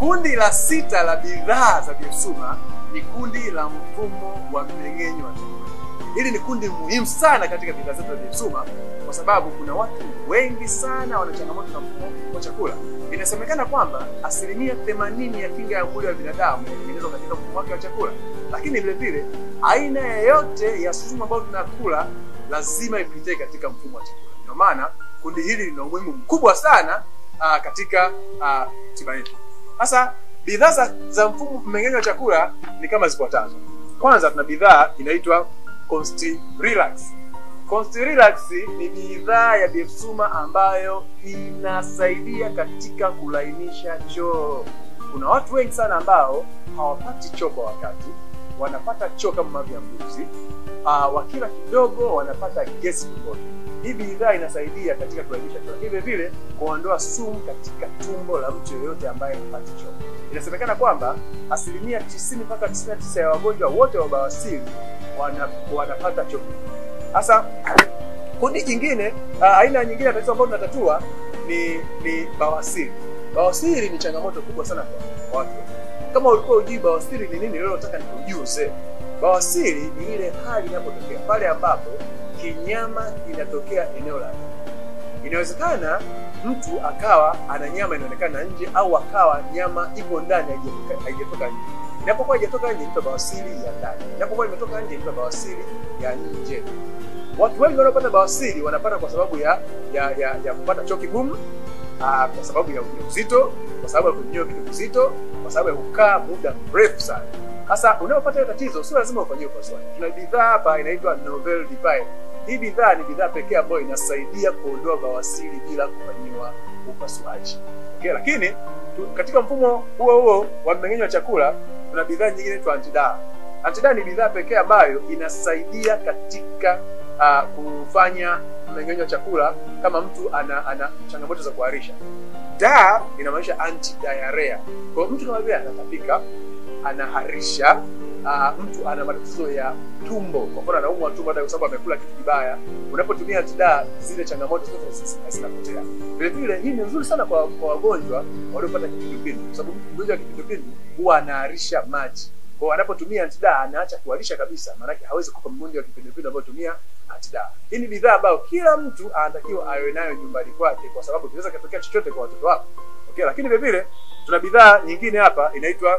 Kundi la sita la bidhaa za Biosuma ni kundi la mfumo wa mmeng'enyo wa chakula. Hili ni kundi muhimu sana katika bidhaa zetu za Biosuma kwa sababu kuna watu wengi sana wana changamoto na mfumo wa chakula. Inasemekana kwamba asilimia 80 ya kinga ya mwili wa binadamu inatengenezwa katika mfumo wake wa chakula, lakini vile vile aina yoyote ya sumu ambayo tunakula lazima ipitie katika mfumo wa chakula. Ndio maana kundi hili lina umuhimu mkubwa sana aa, katika aa, tiba yetu. Sasa bidhaa za, za mfumo mmeng'enyo wa chakula ni kama zifuatazo. Kwanza tuna bidhaa inaitwa Consti Relax. Consti Relax ni bidhaa ya Biosuma ambayo inasaidia katika kulainisha choo. Kuna watu wengi sana ambao hawapati choo kwa wakati, wanapata choo kama mavi ya mbuzi. Uh, wakila kidogo wanapata gesi tumboni. Hii bidhaa inasaidia katika kulainisha choo, lakini vile vile kuondoa sumu katika tumbo la mtu yoyote ambaye hapati choo. Inasemekana kwamba asilimia 90 mpaka 99 ya wagonjwa wote wa bawasiri wana, wanapata choo. Sasa kundi jingine, uh, aina nyingine ya tatizo ambayo tunatatua ni ni bawasiri. Bawasiri ni changamoto kubwa sana kwa watu. Kama ulikuwa ujui bawasiri ni nini, leo nataka nikujuze. Bawasiri ni ile hali inapotokea pale ambapo kinyama kinatokea eneo la Inawezekana mtu akawa ana nyama inaonekana nje au akawa nyama ipo ndani haijatoka nje. Inapokuwa haijatoka nje inaitwa bawasiri ya ndani. Inapokuwa imetoka nje inaitwa bawasiri ya nje. Watu wengi wanaopata bawasiri wanapata kwa sababu ya ya ya, ya kupata choo kigumu, kwa sababu ya ujauzito, kwa sababu ya kunywa vitu vizito, kwa sababu ya kukaa muda mrefu sana. Sasa unapopata hiyo tatizo, sio lazima ufanyie upasuaji. Tuna bidhaa hapa inaitwa Novel Divine. Hii bidhaa ni bidhaa pekee ambayo inasaidia kuondoa bawasiri bila kufanyiwa upasuaji. Okay, lakini tu, katika mfumo huo huo wa mmeng'enyo wa chakula kuna bidhaa nyingine inaitwa Antidaa. Antidaa ni bidhaa pekee ambayo inasaidia katika uh, kufanya mmeng'enyo wa chakula kama mtu ana, ana changamoto za kuharisha. Da inamaanisha anti diarrhea. Kwa hiyo mtu kama vile anatapika, anaharisha, uh, mtu ana matatizo ya tumbo, kwa mfano anaumwa tumbo hata kwa sababu amekula kitu kibaya, unapotumia antidaa zile changamoto zote zinapotea. Vile vile hii ni nzuri sana kwa kwa wagonjwa waliopata kipindupindu, kwa sababu mgonjwa wa kipindupindu huwa anaharisha maji. Kwa hiyo anapotumia antidaa anaacha kuharisha kabisa, maanake hawezi kupa mgonjwa wa kipindupindu ambayo tumia antidaa. Hii ni bidhaa ambayo kila mtu anatakiwa awe nayo nyumbani kwake, kwa sababu kinaweza katokea chochote kwa watoto wako. Okay, lakini vile vile tuna bidhaa nyingine hapa inaitwa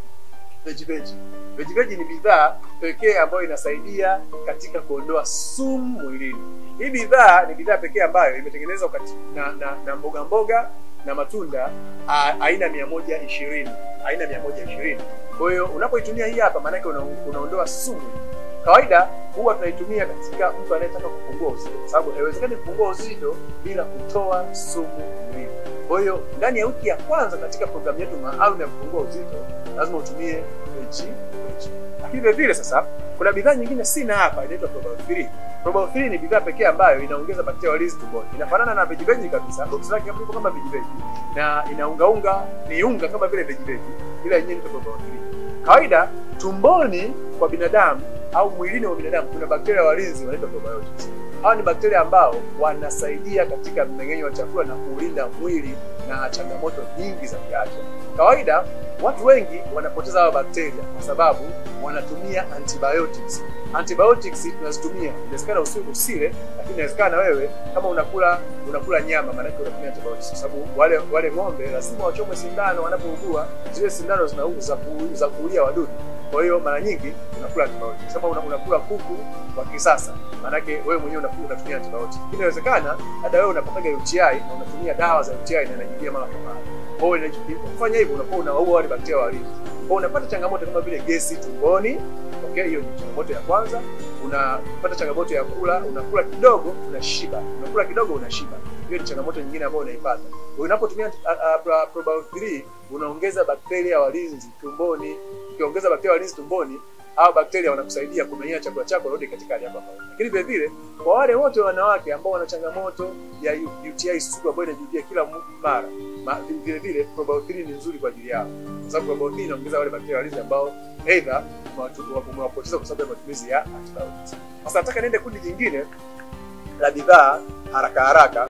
Veggie Veggie. Veggie Veggie ni bidhaa pekee ambayo inasaidia katika kuondoa sumu mwilini. Hii bidhaa ni bidhaa pekee ambayo imetengenezwa na, na, na mboga mboga na matunda a, aina mia moja ishirini aina mia moja ishirini Kwa hiyo unapoitumia hii hapa, maanake una, unaondoa sumu. Kawaida huwa tunaitumia katika mtu anayetaka kupungua uzito, kwa sababu haiwezekani kupungua uzito bila kutoa sumu mwilini. Kwa hiyo ndani ya wiki ya kwanza katika programu yetu maalum ya kupungua uzito lazima utumie Veggie Veggie. Lakini vile vile sasa kuna bidhaa nyingine sina hapa inaitwa Probiotic 3. Probiotic 3 ni bidhaa pekee ambayo inaongeza bakteria walizi tumboni. Inafanana na Veggie Veggie kabisa. Box lake hapo kama Veggie Veggie na inaungaunga ni unga kama vile Veggie Veggie ila yenyewe ni Probiotic 3. Kawaida tumboni kwa binadamu au mwilini wa binadamu kuna bakteria walinzi wanaitwa probiotics. Hawa ni bakteria ambao wanasaidia katika mmeng'enyo wa chakula na kuulinda mwili na changamoto nyingi za kiafya. Kawaida watu wengi wanapoteza hawa bakteria kwa sababu wanatumia antibiotics. Antibiotics tunazitumia, inawezekana usile, lakini inawezekana wewe kama unakula unakula nyama, maana yake unatumia antibiotics, kwa sababu wale wale ng'ombe lazima wachomwe sindano wanapougua. Zile sindano zinauza za kuulia wadudu kwa hiyo mara nyingi unakula antibiotics. Kama una, unakula kuku wa kisasa, maanake wewe mwenyewe unakula unatumia antibiotics. Inawezekana hata wewe unapataga UTI na unatumia dawa za UTI na inajilia mara kwa mara. Kwa hiyo kufanya hivyo unakuwa unaua wale bakteria walinzi. Kwa hiyo unapata changamoto kama vile gesi tumboni. Okay, hiyo ni changamoto ya kwanza. Unapata changamoto ya kula, unakula kidogo unashiba, unakula kidogo unashiba. Hiyo ni changamoto nyingine ambayo unaipata. Unapotumia probiotic 3 unaongeza bakteria walinzi tumboni. Ukiongeza bakteria walinzi tumboni, hao bakteria wanakusaidia kumeng'enya chakula chako rudi katika hali yako ya kawaida. Lakini vile vile kwa wale wote wanawake ambao wana changamoto ya UTI sugu ambayo inajirudia kila mara, vile vile probiotic 3 ni nzuri kwa ajili yao, kwa sababu probiotic inaongeza wale bakteria walinzi ambao aidha umewapoteza kwa sababu ya matumizi ya antibiotics. Sasa nataka niende kundi jingine la bidhaa haraka haraka